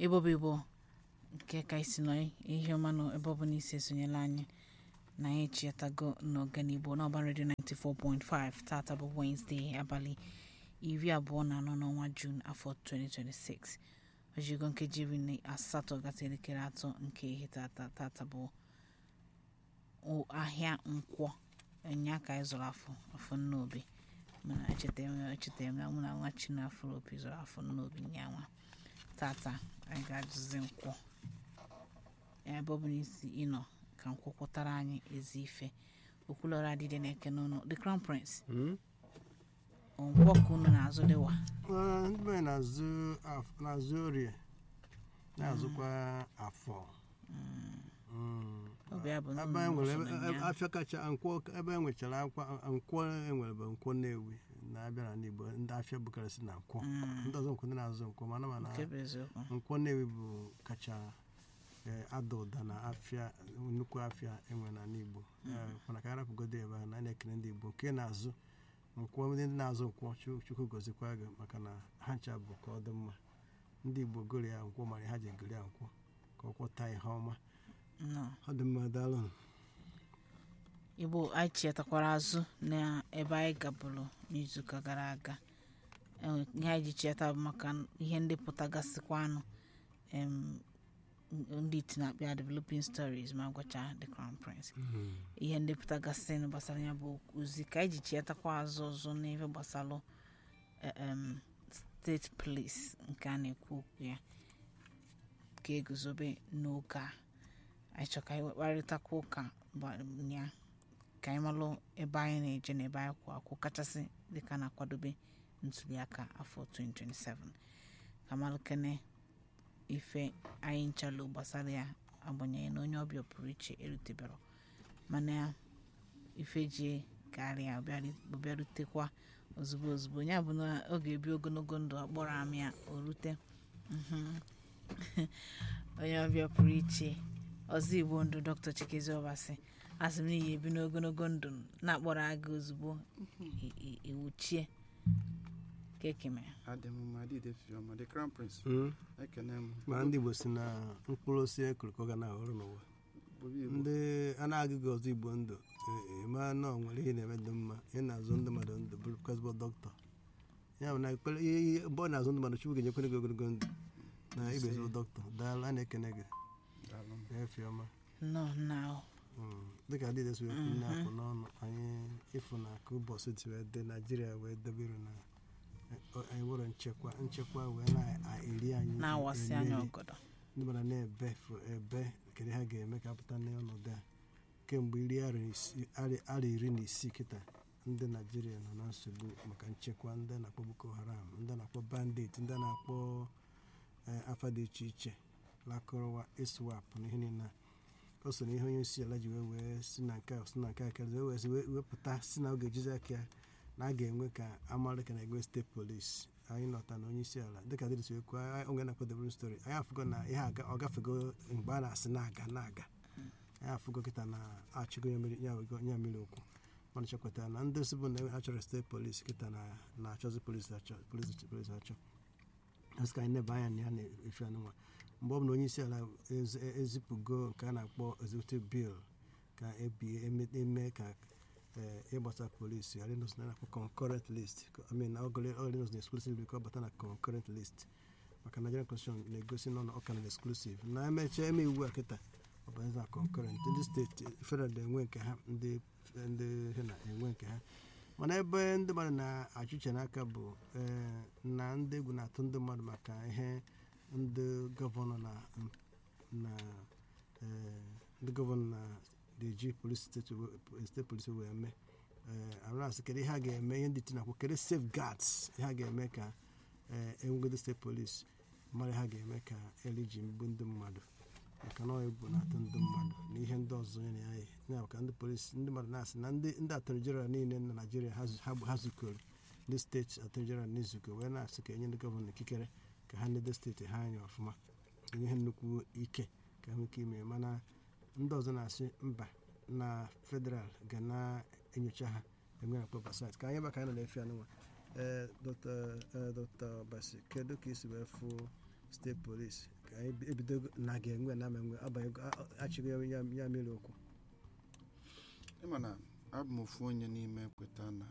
ebe ọ bụ igbo nke ka isi nọ ihe ọma nọ ebe ọ bụ na isi esonyela anyị na anyị echiatago n'ọganigbo n'ọba redio 94.5 tata bụ Wednesday abalị iri abụọ na anọ n'ọnwa Jun afọ 2026 ojigo nkeji iri na asatọ gata elekere atọ nke ihe tata tata bụ o- ahịa nkwọ nya ka anyị zụrụ afọ afọ nnobi mana echetara m echetara m na mụ na nwa chinafọ opi zụrụ afọ nnobi nyanwa tata anyị ga-ajụzi nkwọ ya ebe ọ bụ n'isi ịnọ ka nkwọ kwụtara anyị ezi ife okwulọra adịdị na-eke n'ụlọ the crown prince nkwọ ka unu na-azụ dịwa Ah, ndị be na-azụ af- na-azụ orie na-azụkwa afọ Mm. Ọ bụ ya bụ na ebe unu e nwere so ebe- na ebe- ya. afịa kacha nkwọ ebe e nwechara akwa nkwọ enwere bụ nkwọ Nnewi na-abịa n'ala Igbo ndị afịa bukarịsị na nkwọ Mm, ndị ọzọ nkwọ ndị na-azụ nkwọ mana mana nke bụ eziokwu nkwọ Nnewi bụ kacha eh, ada ụda na afịa nnukwu afịa enwe n'ala Igbo Eh, mana ka arapụgodo ebe a na a na-ekele ndị Igbo nke na-azụ nkwọ ndị na-azụ nkwọ Chu- Chukwu gozikwa gị maka na ha ncha bụ ka ọ dị mma ndị Igbo goro ya nkwọ mara ha ji egoro ya nkwọ ka ọ kwọta ihe ọma nọ ọ dị mma daalụ igbo anyị chetakwara azụ na ebe anyị gabụrụ n'izuụka gara aga Enwe- ihe anyị ji cheta bụ maka ihe ndị pụtagasịkwanụ em, ndị iti na-akpịa developing stories ma gwacha the crown prince ihe ndị pụtagasị gbasara ya bụ ozi ka anyị ji chetakwa azụ ọzọ n'ife gbasara eh, em, steeti police nke a na-ekwu okwu ya ka eguzobe n'oge a anyị chọ ka anyị kparịtakwa ụka ba- ya ka anyị malụ ebe anyị na-eje na ebe anyị kwụ akwụ kachasị dịka na-akwadobe ntuliaka afọ 2027 ka malụkene ife anyị nchalụ gbasara ya agbanyeghị na onye ọbịa pụrụ iche erutebero mana ife ji karịa ọbịarutekwa ozugbo ozugbo ya bụ na ọ ga-ebi ogologo ndụ akpọrọ amị ya o rute Mhm. onye ọbịa pụrụ iche ọzọ igbo ndụ dr chikezi ọbasi asị m n'ihi ebi n'ogologo ndụ na-akpọrọ aga ozugbo i- i- iwuchie kekeme adị m mma adịde fiọma the crown prince Mm. ekene m ma ndị Igbo si na mkpụrụ osisi ekuru ka ọ ga na-aghọrọ n'ụwa Obi Igbo. ndị a na-agụghị ọzọ Igbo ndụ e- e, ma na ọ nwere ihe na-eme dị mma ị na-azụ ndị mmadụ ndụ bụrụ kasbọ dọkịta ya bụ na ekpere ihe ihe mgbe ọ na-azụ ndị mmadụ Chukwu ga-enyekwere gị ogologo ndụ na ibe ezigbo dọkịta daalụ a na-ekene gị Daalụ m. efi ọma nọ na Mm. dịka adịde si wee kwuru na-apụ n'ọnụ anyị ịfụ na ka ụbọchị si wee dị naijiria wee debere na eh, anyị nwere nchekwa nchekwa wee na-eri anyị na-awasị anya emeri. ọgọdọ ndị mmadụ na-ebe fụ- ebe kedu ha ga-eme ka apụta n'ọnọdụ a kemgbe iri arọ isi- arị- arọ iri na isii kịta ndị naijiria nọ na nsogbu maka nchekwa ndị na-akpọ boko haram ndị na-akpọ bandit ndị na-akpọ eh, afa dị iche iche lakụrụwa iswap na ihe niile a. o so na ihe onye isi ala ji wee wee si na nke a si na nke a karịa wee wee wee wepụta si na ọ ga-ejizi aka ya na a ga-enwe ka amalika na egwe steeti polisi anyị nọta na onye isi ala dịka dịrị si ekwu onye na-akpọ debere stori anyị afụgo na ihe aga- ọ gafego mgbe a na-asị na-aga na-aga anyị afụgo kịta na achịgo ya mmiri ya wego ya mmiri okwu mana chekwatara na ndị si bụ na achọrọ steeti polisi kịta na na-achọzi polisi achọ polisi polisi achọ asị ka anyị neba anya na ya na-efe anụnwa mgbe ọ bụ na onye isi ala ezi- ezipụgo nke a na-akpọ executive bill ka ebie eme- eme ka eh, ịgbasa polisi ghara ịnọsị na na-akpọ concurrent list I mean ọgọlịnọs na exclusive ka ọ bata na concurrent list maka Nigerian constitution na-egosi nọ na ọka na exclusive na emechaa eme iwu a kịta ọ bụ na concurrent ndị steeti federal na-enwe nke ha ndị ndị ha na-enwe nke ha mana ebe ndị mmadụ na-achụ uche n'aka bụ eh, na ndị egwu na-atụ ndị mmadụ maka ihe ndị gọvanọ na na eh, ndị gọvanọ na-eji polisi steeti we- steeti polisi wee mee arasị kedu ihe a ga-eme ihe ndị tinakwu kedu safeguards ihe a ga-eme ka eh, enwegodo steeti polisi mara ihe a ga-eme ka eliji mgbu ndị mmadụ maka na ọ egwu na-atụ ndị mmadụ na ihe ndị ọzọ ya na ya yi ya maka ndị polisi ndị mmadụ na-asị na ndị ndị atọrọ jeneral niile na naijiria ha zu- ha ha zukọrọ ndị steeti atọrọ jeneral n'izuko wee na-asị ka enye ndị gọvanọ ikikere ka ha nedo steeti ha anya ọfụma enye ha nnukwu ike ka ha nwee ike ime mana ndị ọzọ na-asị mba na federal ga na-enyocha ha enwe na kpọbasait ka anyị maka anyị nọ na-efe anụnwa ee dọkta basi kedu ka isi wee fụ steeti polisi ka anyị ebido na ga-enwe na ama enwe abanye achịgo ya ya ya mere okwu ịma na abụ m ofu onye n'ime kweta na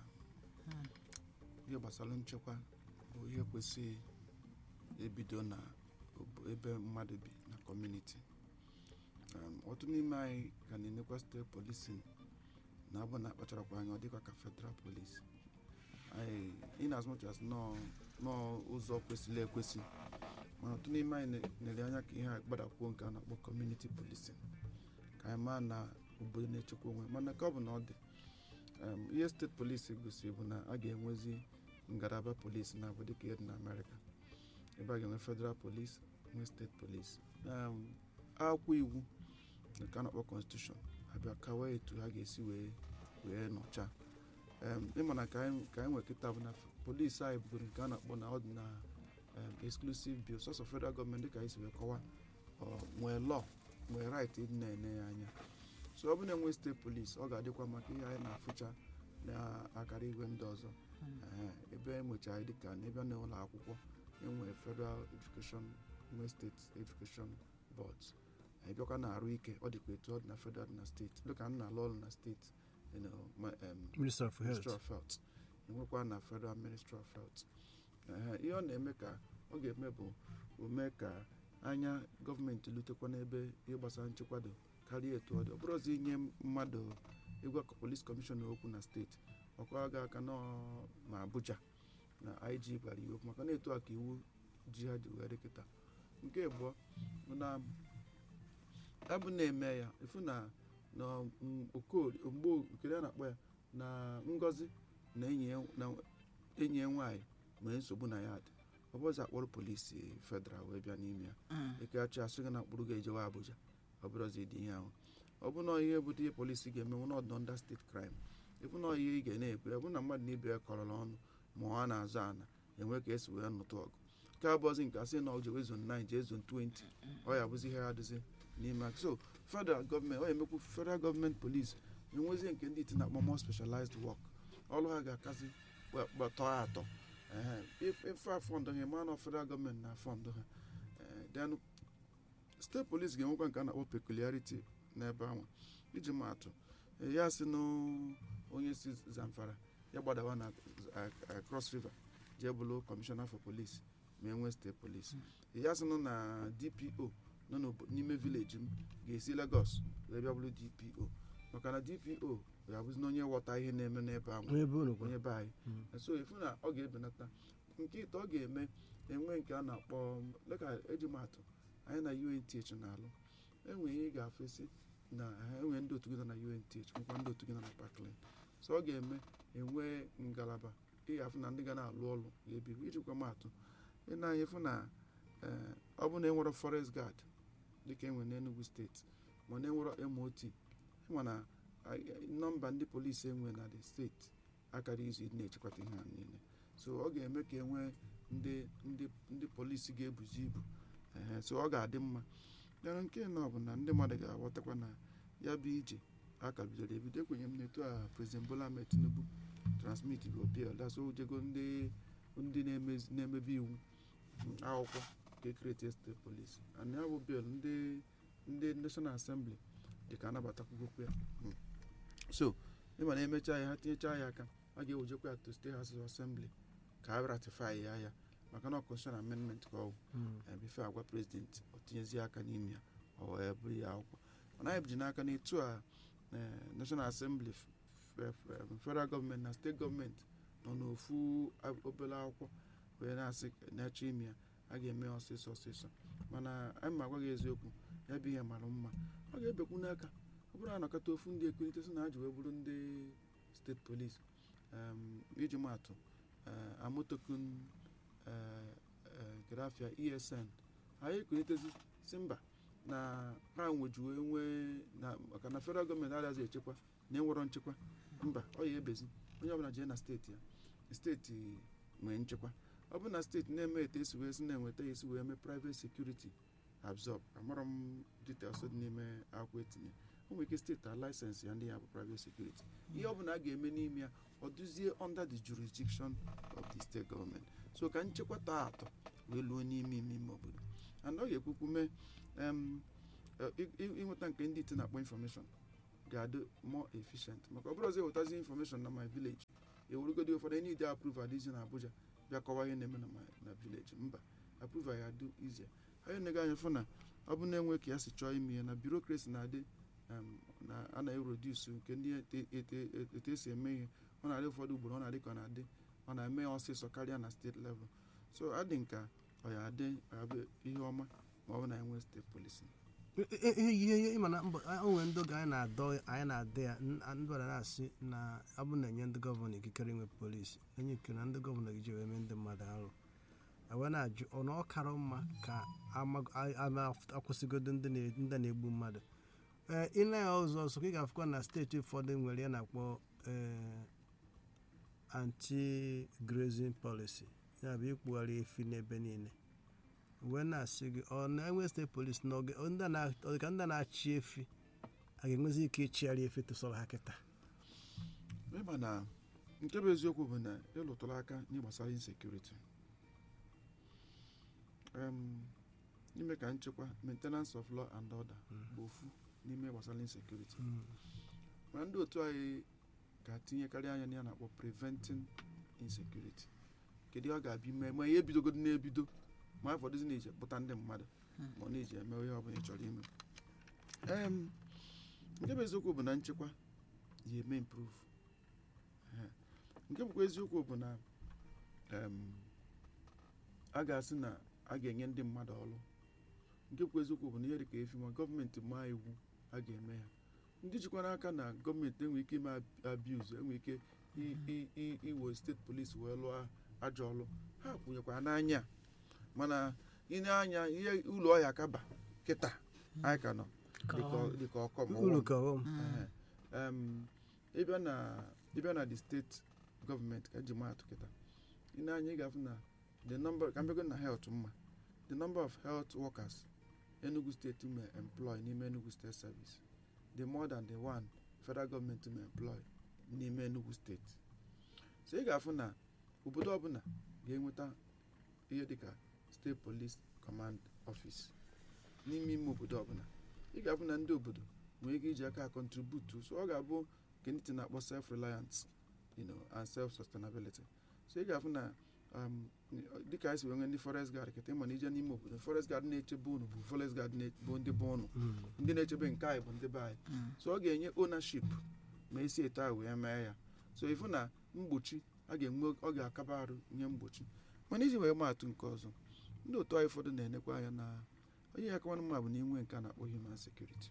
ihe gbasara nchekwa bụ ihe kwesịrị ebido na ob- ebe mmadụ bi na kọmuniti Um, ọtụtụ n'ime anyị ka na-enekwa steeti polisin na abụ na akpacharakwa anya ọ dịkwa ka federal police anyị in as much as nọọ nọọ ụzọ kwesịrị ekwesị mana ọtụtụ n'ime anyị ne- nere anya ka ihe a gbadakwuo nke a na-akpọ kọmuniti polisin ka anyị maa na obodo na-echekwa onwe mana ka ọ bụ na ọ dị um, ihe steeti polisi gosiri bụ na a ga-enwezi ngalaba polisi na abụ dịka ihe dị na amerịka ebe a ga-enwe federal police nwee steeti polisi um, akwụkwọ iwu nke a na-akpọ constitution abịa kawa etu ha ga-esi wee wee nọcha um, ịma na ka anyị ka anyị nwee kịta bụ na polisi anyị bụgoro nke a na-akpọ na ọ dị na um, exclusive bill sọsọ federal gọọmenti dịka anyị si wee kọwa ọ nwee law nwee right ịdị na-ene ya anya so ọ bụ na enwe steeti polisi ọ ga-adịkwa maka ihe anyị na-afụcha na-akara igwe ndị ọzọ Ehe, ebe enwechara dịka n'ebe a na-ụlọ akwụkwọ enwe federal education nwe steeti education boards anyị bịakwa na arụ ike ọ dịkwa etu ọ dị na federal dị na steeti dịka m na-alụ ọrụ na steeti you know, ma- em, minister of health ministry of health enwekwa na federal ministry of health Ehe, ihe ọ na-eme ka ọ ga-eme bụ o mee ka anya gọọmenti lutekwa n'ebe ihe gbasara nchekwa dị karịa etu ọ dị ọ bụrụzi inye mmadụ ịgwa polis kọmishọna okwu na steeti ọkwa ga aka nọ ma abuja na ig gwara iwu okwu maka na etu a ka iwu ji ha ji were kịta nke abụọ bụ na abụ na-eme ya ifu na na mm, okorie mgbe okere a na-akpọ ya na ngozi na enyi ya na enyi ya nwaanyị nwere nsogbu na ya dị ọ bụzi akpọrọ polisi federal wee bịa n'ime ya ekeachi asị gị na mkpụrụ ga-ejewa abuja ọ bụrụzi dị ihe ahụ ọ bụ na ihe bụta ihe polisi ga-eme na ọdụ nda steeti kraịm ịbụ na ihe ị ga na-ekwu ọ bụ na mmadụ na ibe ya kọrọrọ ọnụ ma ọ na-azụ ana enwe ka esi wee nụtụ ọgụ nke abụọzi nke asị na ọ jewe zon 9 jee zon 20 ọ ya bụzi ihe ya adịzi n'ime aka so federal gọọmenti ọ emekwu federal gọọmenti polisi enwezie nke ndị iti na-akpọ more specialized work ọrụ ha ga-akazi tọọ atọ Ehe, if- ife afọndụ ha ma na federal gọọmenti na afọndụ ha Eh, then steeti polisi ga-enwekwa nke a na-akpọ peculiarity n'ebe ahụ iji maa atụ eh, ya si na onye si zamfara ya gbadawa na eh, eh, cross river jee bụrụ kọmishọna for police ma enwe steeti polisi ya sị nụ na dpo nọ n'obo- n'ime vileji m ga-esi lagos wee bịa bụrụ dpo maka na dpo ga-abụzi na onye ghọta ihe na-eme n'ebe ahụ onye be unu kwa onye be anyị Mm. so efu na ọ ga-ebenata nke ite ọ ga-eme enwe nke a na-akpọ dịka eji m atụ anyị na unth na-alụ enwe ihe ị ga-afesi na ha enwe ndị otu gị nọ na unth nwekwa ndị otu gị nọ na parkland so ọ ga-eme enwe ngalaba ị ga-afụ na ndị ga na-alụ ọrụ ga-ebiru ijikwa m atụ ị na-anya efu na eh, ọ bụ na enwere forest guard dịka enwere n'enugu steeti ma na enwere mot ịma na ah, nọmba ndị polisi enwe na the steeti akara izu ịdị na-echekwata ihe a niile so ọ ga-eme ka enwee ndị ndị ndị polisi ga-ebuzi ibu ehe so ọ ga-adị mma yana nke nọ bụ na ndị mmadụ ga-aghọtakwa na ya bụ ije aka bidoro ebido ekwenye m n'etu a prezident bola ahmed tinubu transmit bụ bill daso jego ndị ndị na-emezi- na-emebi iwu mm, akwụkwọ ka ekreti steeti polisi and ya bụ bill ndị ndị national assembly dị ka anabatakwugokwu ya Mm. so ịma na emechaa ya ha tinyechaa ya aka a ga-ewejekwa ya to state house of assembly ka a ratify ya ya maka na constitution amendment ka ọ bụ Mm. eh, bifo agwa prezidenti ọ tinyezie aka n'ime ya ọ wee bụrụ ya akwụkwọ mana anyị ji n'aka n'etu a eh, national assembly f- f- f- federal gọọmenti na steeti gọọmenti nọ n'ofu a- obere akwụkwọ wee na-asị na-achọ ime ya a ga-eme ya ọsịsọ ọsịsọ mana anyị ma agwa gị eziokwu ya bụ ihe mara mma ọ ga-ebekwu n'aka ọ bụrụ anọkọta ofu ndị ekulite sị na ha ji wee bụrụ ndị steeti polisi um, iji maatụ uh, amotokun uh, uh, grafia esn anyị ekulitezi si mba na ha nwejuo nwee na maka na federal gọọmenti adịghịzi echekwa na enwero nchekwa mba ọ ya ebezi onye ọbụla jee na steeti ya steeti nwee nchekwa ọ bụ na steeti na-eme etu esi wee si na-enweta ya esi wee mee private security absorb amarọ m details dị n'ime akwụkwọ etinye o nwere ike steeti a laịsensị ya ndị ya bụ private security ihe ọ bụla a ga-eme n'ime ya ọ dụzie under the jurisdiction of the state government so ka nchekwa taa atọ wee luo n'ime ime ime obodo and ọ ga-ekwukwu mee em, eh, ị- ị- ịnweta nke ndị iti na-akpọ infọmeshọn ga-adị more efficient maka ọ bụrụ ọzọ ewetazi infọmeshọn na my village ewerugodi ụfọdụ enyi dị approve adịzi na abuja bịa kọwa ihe na-eme na my na village mba approve ya adị izie anyị na-ega anya fụ na ọ bụ na-enwe ka ya si chọọ ime ya na bureaucracy na-adị em, na a na-eroduce nke ndị ete- ete- etu esi eme ihe ọ na-adị ụfọdụ ugboro ọ na-adị ka ọ na-adị ọ na-eme ya ọsịsọ karịa na steeti level so adị nka ọ ya adị ọ ya bụ ihe ọma ma ọ bụ na enwe steeti polisi ihe ihe ihe ịma na mbọ o nwere ndị oge anyị na-adọ anyị na-adị ya n- ndị ọra na-asị na abụ na-enye ndị gọvanọ ikikere inwe polisi enye ikike na ndị gọvanọ gị ji wee mee ndị mmadụ arụ wee na-ajụ ọ na ọ kara mma ka ama- a- ama akwụsịgodo ndị na- ndị na-egbu mmadụ ee ịna ya ụzọ ọzọ ka ị ga-afụkwa na steeti ụfọdụ nwere ya na-akpọ ee, anti-grazing policy ya bụ ikpugharị efi n'ebe niile wee na-asị gị ọ na-enwe steeti polisi n'oge ọ ndị a na- ọ dị ka ndị a na-achị efi a ga-enwezi ike ịchịgharị efi tụsọrọ ha kịta ịma na nke bụ eziokwu bụ na ịlụtụrụ aka n'ihe gbasara insekuriti n'ime ka nchekwa maintenance of law and order bụ ofu n'ime gbasara insekuriti mana ndị otu anyị ga-atinyekarị anya na ya na-akpọ preventing insecurity kedu ihe ọ ga-abịa ime ma ihe ebidogodo na-ebido ma ụfọdụzi na-eji kpụta ndị mmadụ ma ọ na-eji eme ihe ọbụla ị chọrọ ime Em, nke bụ eziokwu bụ na nchekwa ya eme improve Ehe. nke bụkwa eziokwu bụ na em, a ga-asị na a ga-enye ndị mmadụ ọrụ nke bụkwa eziokwu bụ na ihe dịka efi ma gọọmenti maa iwu a ga-eme ya ndị jikwara aka na gọọmenti enwere ike ime abuse enwere ike i- i- i- iwe steeti polisi wee lụọ ajọ ọrụ ha kwụnyekwara n'anya mana ine anya ihe ụlọ ọhịa kaba kịta anyị ka nọ dịka- dịka ọkọm uru ka ọghọm Ehe. Em, ịbịa na ịbịa na the steeti gọọmenti ka eji maatụ kịta ị na-anya ị ga-afụ na the number ka mbego na health mma the number of health workers enugu steeti may employ n'ime enugu state service the more than the one federal government may employ n'ime enugu steeti so ị ga-afụ na obodo ọbụla ga-enweta ihe dịka steeti police command office n'ime ime obodo ọbụla ị ga-afụ na ndị obodo nwere ike iji aka contribute so ọ ga-abụ nke ndị ti na-akpọ self reliance you know, and self sustainability so ị ga-afụ na um, dịka anyị si wee nwee ndị forest guard kịta ịma na ije n'ime obodo forest guard na-echebe unu bụ forest guard na- bụ ndị bụ unu ndị na-echebe nke anyị bụ ndị be anyị so ọ ga-enye ownership ma esi etu ahụ wee mee ya so ịfụ na mgbochi a ga-enwe ọ ga-akaba arụ nye mgbochi mana iji wee maatụ nke ọzọ ndị otu anyị ụfọdụ na-enekwa anya na onye ya kawanụ mma bụ na inwe nke a na-akpọ human security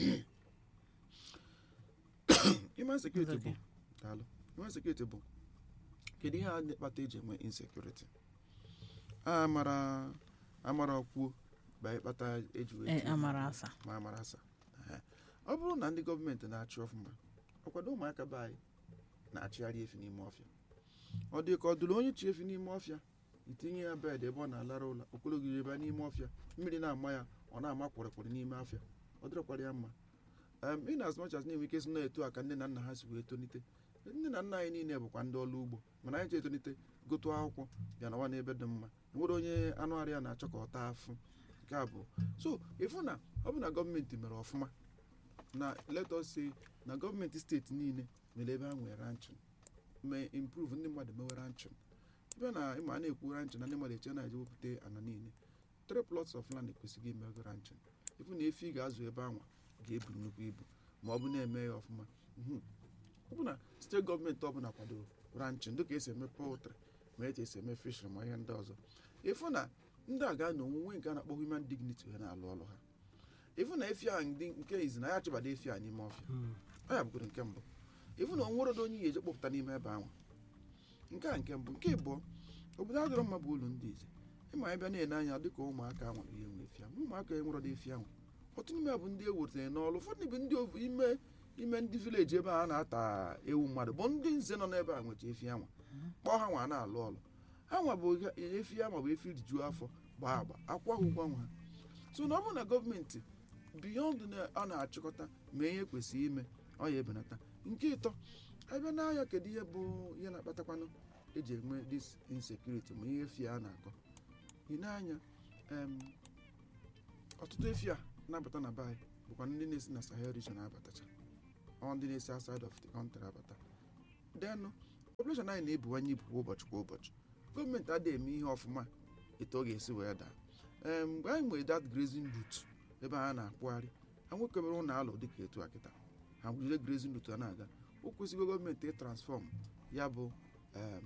human security bụ daalụ human security bụ kedu ihe a na-akpata eji enwe insecurity amara amara kwuo bụ anyị kpata eji wee Eh, tinye amara ya. asa. ma amara asa Ehe. ọ bụrụ na ndị gọọmenti na-achị ọfụma ọkwado ụmụaka be anyị na-achịgharị efi n'ime ọfịa ọ dị ka ọ dụrụ onye chi efi n'ime ọfịa itinye ya bed ebe ọ na-alara ụlọ okologiri ebe n'ime ọfịa mmiri na-ama ya ọ na-ama kwụrịkwụrị n'ime afịa ọ dịrọkwara ya mma em in as much as na-enwe ike si na-eto a ka nne na nna ha si wee tonite nne na nna anyị niile bụkwa ndị ọrụ ugbo mana anyị ji etonite gụtụ akwụkwọ bịa nawa n'ebe dị mma nwere onye anụ arịa na-achọ ka ọ taa afụ nke a bụ so ịfụ na ọ bụ na gọọmenti mere ọfụma na let us say na gọọmenti steeti niile mere ebe ha nwere ranching mee improve ndị mmadụ mewe ranching ebe na ịma a na-ekwu ranching na ndị mmadụ eche na-eje wepụta ana niile three plots of land ekwesịghị imego ranching ịfụ na efi ga-azụ ebe anwa ga-ebu nnukwu ibu ma ọ bụ na-eme ya ọfụma Mhm. ọ bụ na steeti gọọmenti ọbụla kwadoro ranching dịka esi eme poultry ma eji esi eme fishery ma ihe ndị ọzọ ịfụ na ndị a ga-anọ onwe nke a na-akpọ human dignity wee na-alụ ọrụ ha ịfụ na efi a ndị nke izi na ya chụbada efi a n'ime ọfịa ọ ya bụgoro nke mbụ ịfụ na onwerodo onye ya eje kpọpụta n'ime ebe ahụ nke a nke mbụ nke ịbụọ obodo adịrọ mma bụ ụlọ ndị ize ịma ebe na-ene anya dịka ụmụaka nwere ihe nwe efi ahụ ụmụaka enwerodo efi ahụ ọtụtụ n'ime ha bụ ndị ewutere n'ọrụ ụfọdụ bụ ndị ovu- ime ime ndị vileji ebe a na-ata ewu mmadụ bụ ndị nze nọ n'ebe a nwecha efi anwa kpọọ ha nwa na-alụ ọrụ ha nwa bụ ihe- efi ya ma bụ efi rijuo afọ gbaa agba akwa ha ụgwọ nwa ha so na ọ bụrụ na gọọmenti biyond na a na-achịkọta mee ihe kwesịrị ime ọ ya ebenata nke ịtọ ebe n'ahịa kedu ihe bụ ihe na-akpatakwanụ eji enwe this insecurity ma ihe efi a na-akọ ị na-anya em, ọtụtụ efi a na-abata na be anyị bụkwa ndị na-esi na sahel region abatacha ọ ndị na-esi outside of the country abata denụ population anyị na-ebuwanye ibu kwa ụbọchị kwa ụbọchị gọọmenti adịghị eme ihe ọfụma etu ọ ga-esi wee daa Em, mgbe anyị nwere that grazing route ebe a na-akpụgharị ha nwekebere ụlọ alụ dịka etu a kịta ha jide grazing route a na-aga o kwesịgo gọọmenti ịtransfọm ya bụ em,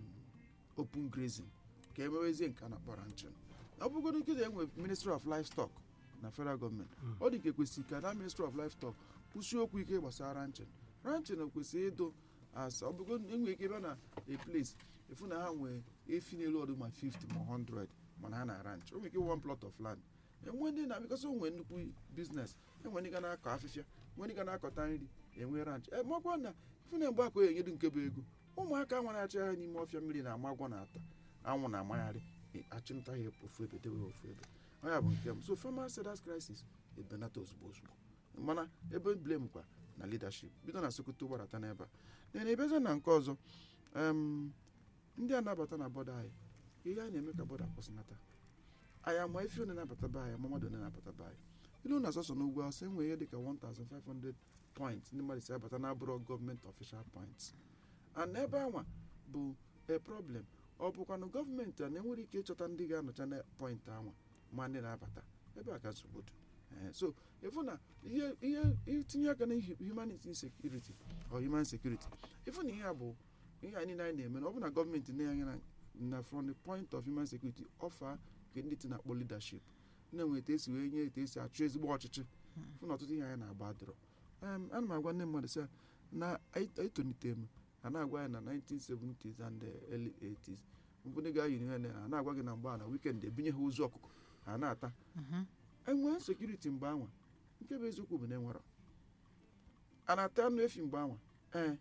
open grazing ka emewezie nke a na-akpọ ranching ọ bụgodo nkịta enwe ministry of livestock na federal gọọmenti ọ dị ka ekwesịrị ka na ministry of livestock kwụsie okwu ike gbasara ranching ranching kwesịrị ịdụ as ọ bụgo enwere ike ebe na a place efu na ha nwee efi n'elu ọdụ ma 50 ma 100 mana ha na ranch o nwere ike one plot of land enwe ndị na bikọs o nwee nnukwu biznes enwe ndị ga na-akọ afịfịa nwee ndị ga na-akọta nri enwe ranch e makwa na ifu na mgbe akọ enyedu nke bụ ego ụmụaka nwere achị ha n'ime ọfịa mmiri na-ama agwọ na-ata anwụ na-amagharị achụnta ha ofu ebe dewe ofu ebe ọ ya bụ nke m so farmer sellers crisis ebenata ozugbo ozugbo mana ebe blame kwa na leadership bido na sokoto gbarata n'ebe a then ebeze na nke ọzọ em, ndị a na-abata na bọda anyị ihe anyị na-eme ka bọda kwụsịnata anyị ama ife one na-abata be anyị ama mmadụ one na-abata be anyị ilu na sọsọ n'ugwu awụsa enwe ihe dịka 1500 points ndị mmadụ si abata na abụrọ gọọmenti official points and ebe anwa bụ a problem ọ bụkwanụ gọọmenti a na-enwere ike ịchọta ndị ga-anọcha na point anwa ma ndị na-abata ebe a ka nsogbu dị Eh, so ịfụ na ihe ihe itinye aka na hu- humanity security or human security ịfụ na ihe a bụ ihe anyị niile anyị na-eme na ọ bụ na gọọmenti na-enye na na from the point of human security ọfa nke ndị ti na-akpọ leadership na-enwe etu esi wee nye etu esi achụ ezigbo ọchịchị fụ na ọtụtụ ihe anyị na-agba adịrọ Em, ana m agwa ndị mmadụ sị na anyị anyị tolite m a na-agwa anyị na 1970s and the early 80s mbụ ndị ga-ayi ihe na na-agwa gị na mgbe a na weekend ebinye ha ozu ọkụkọ ha na-ata enwee sekuriti mgbe anwa nke bụ eziokwu bụ na enwero a na-ata anụ efi mgbe anwa ee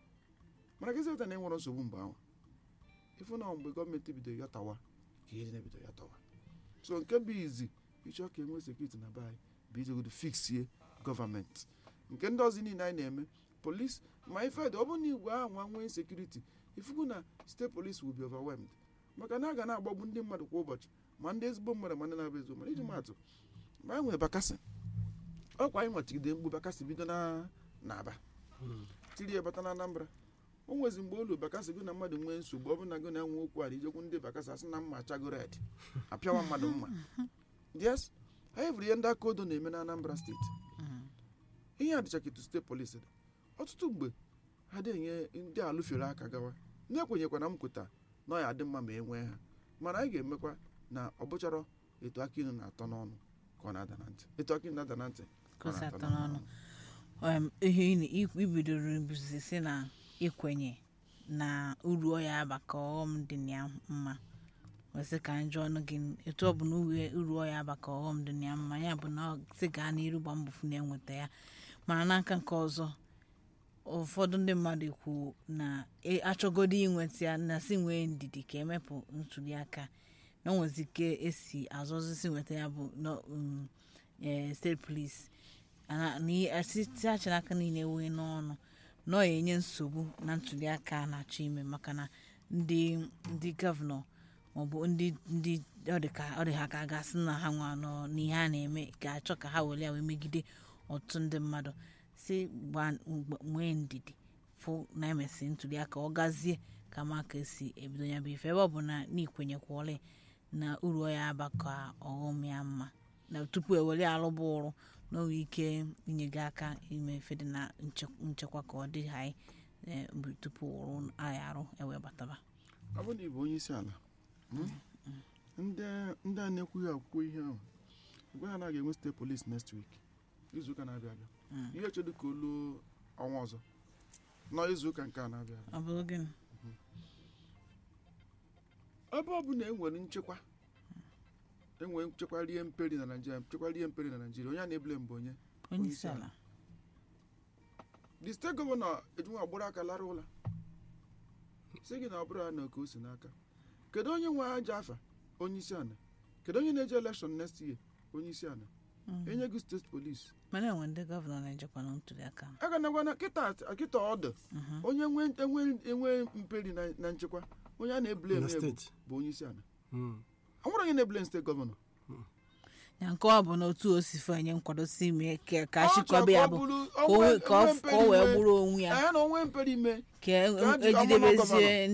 mana gịzi ụta na enwere nsogbu mgbe anwa ịfụ na mgbe gọọmenti bidoro ya tawa ka ihe na-ebido ya tawa so nke bụ izi ịchọ ka enwee sekuriti na be anyị bụ ijegodo fiksie gọọmenti nke ndị ọzọ niile anyị na-eme polis ma ife dị ọ bụrụ na igwe ahụ nwa nwee sekuriti ifugu na steeti polis will be overwhelmed maka na a ga na-agbagbu ndị mmadụ kwa ụbọchị ma ndị ezigbo mmadụ ma ndị na-abụ ezigbo mmadụ iji maatụ ma anyị nwere bakasị ọkwa anyị nwachigide mgbu bakasị bido na n'aba tiri ya bata na anambra o nwezi mgbe olu bakasị gụ na mmadụ nwee nsogbu ọ bụ na gụ na-enwe okwu a na ijekwu ndị bakasị asị na mma achago red apịawa mmadụ mma yes anyị hụrụ ihe ndị aka odo na-eme na anambra steeti ihe a dịcha ka etu steeti polisi dị ọtụtụ mgbe ha dị enye ndị alụfere aka gawa ndị ekwenyekwa na m kweta na ọ ya adị mma ma e nwee ha mana anyị ga-emekwa na ọ bụchara etu aka inu na-atọ n'ọnụ ka ọ na-ada na ntị etu aka inu na-ada na ntị ka ọ Ka o si na-atọ atọ n'ọnụ. Um, ihe ị na- i- ibidoro bụzi si na ikwenye na uru ọ ya aba ka ọghọm dị na ya mma wesị ka njọ ọnụ gị etu ọ bụ na uru- uru ọ ya aba ka ọghọm dị na ya mma ya bụ na ọ sị gaa n'iru gba mbọ fụ na-enweta ya mana n'aka nke ọzọ ụfọdụ ndị mmadụ ekwu na e- achọgodo inweta ya na si nwee ndidi ka emepụ ntuli aka na o nwezi ike esi azọzisi nweta ya bụ na, um, eh, steeti polisi ana- na site achị n'aka niile enweghị n'ọnụ na ọ enye nsogbu na ntuli aka a na-achọ ime maka na ndị ndị gọvanọ maọbụ ndị ndị ọ dị ka ọ dị ha ka a ga-asị na ha nwa nọ n'ihe a na-eme ga-achọ ka ha were ya wee megide ọtụtụ ndị mmadụ si gba- gba- nwee ndidi fụ na emesi ntuli aka ọ gazie ka ma ka esi ebido ya bụ ife ebe ọ bụ na n'ikwenyekwọrị na uru ọ ya aba ka ọghọm ya mma na tupu ewere alụba ụrụ na o nwere ike inye gị aka ime ife dị na nche- nchekwa ka ọ dị anyị eh, mgbe tupu ụrụ anyị arụ ewe bataba ọ bụrụ na ị bụ onye isi ala mm, ndị ndị a na-ekwughị akwụkwọ ihe ahụ gwa ha na a ga-enwe steeti polis next week izuụka na-abịa abịa Mm. ihe chedo ka olu ọnwa ọzọ nọ izuụka nke a na-abịa abịa ọ bụrụ gịnị ebe ọ bụ na enwere nchekwa enwere nchekwa rie mperi na naijiria nchekwa rie mperi na naijiria onye a na-ebule mbụ onye onye isi ala the steeti gọvanọ ejinwa agbụrụ aka lara ụla si gị na ọ bụrụ ya na oke o si n'aka kedu onye nwe aja afa onye isi ala kedu onye na-eje elekshọn next year onye isi ala Mm. enye gị steeti polis mana enwe ndị gọvanọ na-ejekwa na ntuli aka aga na gwana kịta kịta ọdụ Mhm. onye nwe enwe enwe mperi na, na nchekwa onye a na-eblem na ya bụ- steeti bụ onye isi ala Mm. anwere onye na-eblem steeti gọvanọ na nke ọ bụ na otu o si fe nye nkwado si mee ka ka Ọ chọrọ achịkọba ka ya ọ bụ bụrụ- ka o onwe- wee- ka ọ onwe ka o wee mperi ime. gburu onwe ya Ee, na onwe mperi ime ka Ka a ji- ọ bụrụ na ejidebezie